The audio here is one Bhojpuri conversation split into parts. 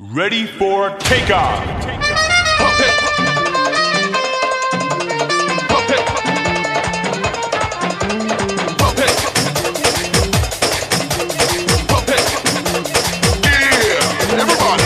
Ready for takeoff. Yeah, everybody.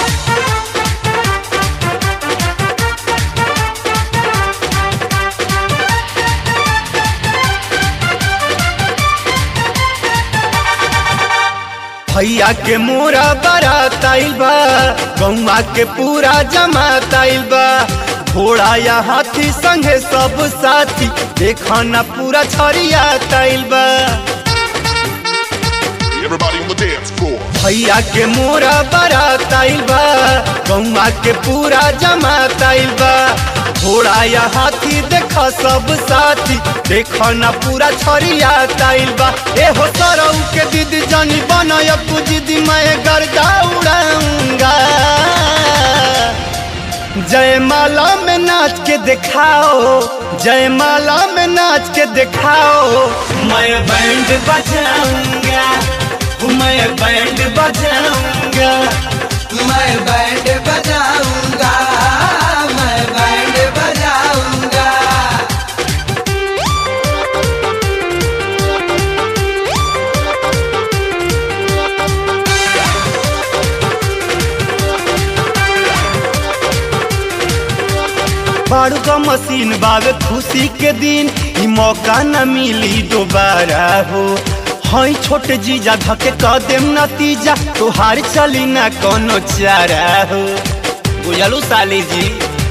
भैया के मोरा बारात आइल बा गौवा के पूरा जमात आइल बा घोड़ा या हाथी संगे सब साथी देखा ना पूरा छरिया आइल बा Everybody on the dance floor. भैया के मोरा बारात आइल बा गौवा के पूरा जमात आइल बा घोड़ा या हाथी देखा सब साथी देखा ना पूरा छरिया आइल बा ए हो सरऊ के दीदी जानी बनाया दीदी मैं गर्दा उड़ाऊंगा जयमाला में नाच के दिखाओ जयमाला में नाच के दिखाओ मैं बैंड बजाऊंगा मैं बैंड बजाऊंगा मैं बैंड बजाऊंगा मैं बैंड बजाऊंगा बारू का मशीन बावे खुशी के दिन ई मौका न मिली दोबारा हो हई छोटे जीजा धके कह देम नतीजा तोहार चली ना कोनो चारा हो बुझलू साली जी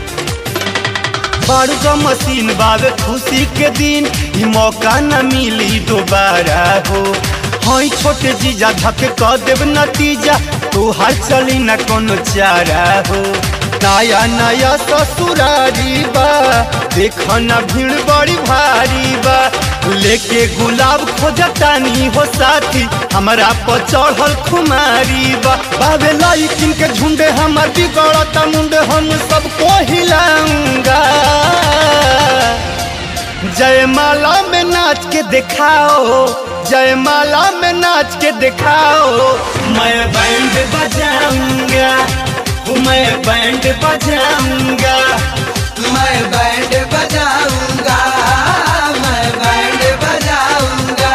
बारू का मशीन बावे खुशी के दिन ई मौका न मिली दोबारा हो हई छोटे जीजा धके कह देव नतीजा तोहार चली ना कोनो चारा हो नया नया ससुरारी बा देख ना भीड़ बड़ी भारी बा लेके गुलाब खोजतानी हो साथी हमरा पर चढ़ल खुमारी बा बाबे लड़किन के झुंडे हमर बिगड़ता मुंडे हम सबको हिलाऊंगा जयमाला में नाच के दिखाओ जयमाला में नाच के दिखाओ मैं बैंड बजाऊंगा मैं बैंड बजाऊंगा मैं बैंड बजाऊंगा मैं बैंड बजाऊंगा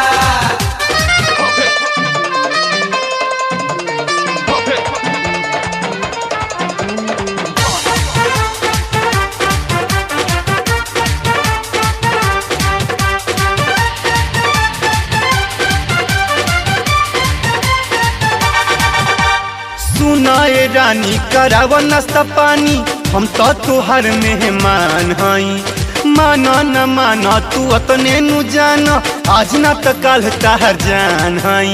सुनाए रानी कराव नाश्ता पानी हम तो तुहर मेहमान हई माना न माना तू अपने नु जाना आज ना तो कल तहर जान हई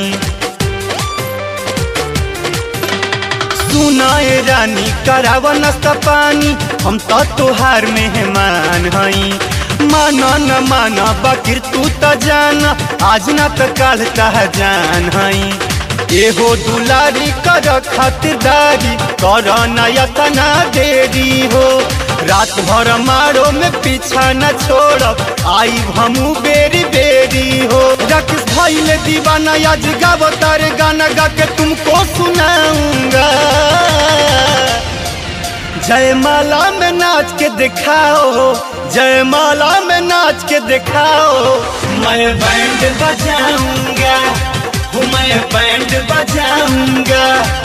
सुनाए रानी कराव नाश्ता पानी हम तो तुहार मेहमान हई माना न माना बकिर तू तो जाना आज ना तो कल तहर जान हई एहो दुलारी कर खातिरदारी कर नयतना देरी हो रात भर मारो में पीछा न छोड़ब आई हमू बेरी बेरी हो राकेश भाई ले दीवाना आज गावो तारे गाना गा के तुमको सुनाऊंगा जयमाला में नाच के दिखाओ जयमाला में नाच के दिखाओ मैं बैंड बजाऊंगा मैं बैंड बजाऊंगा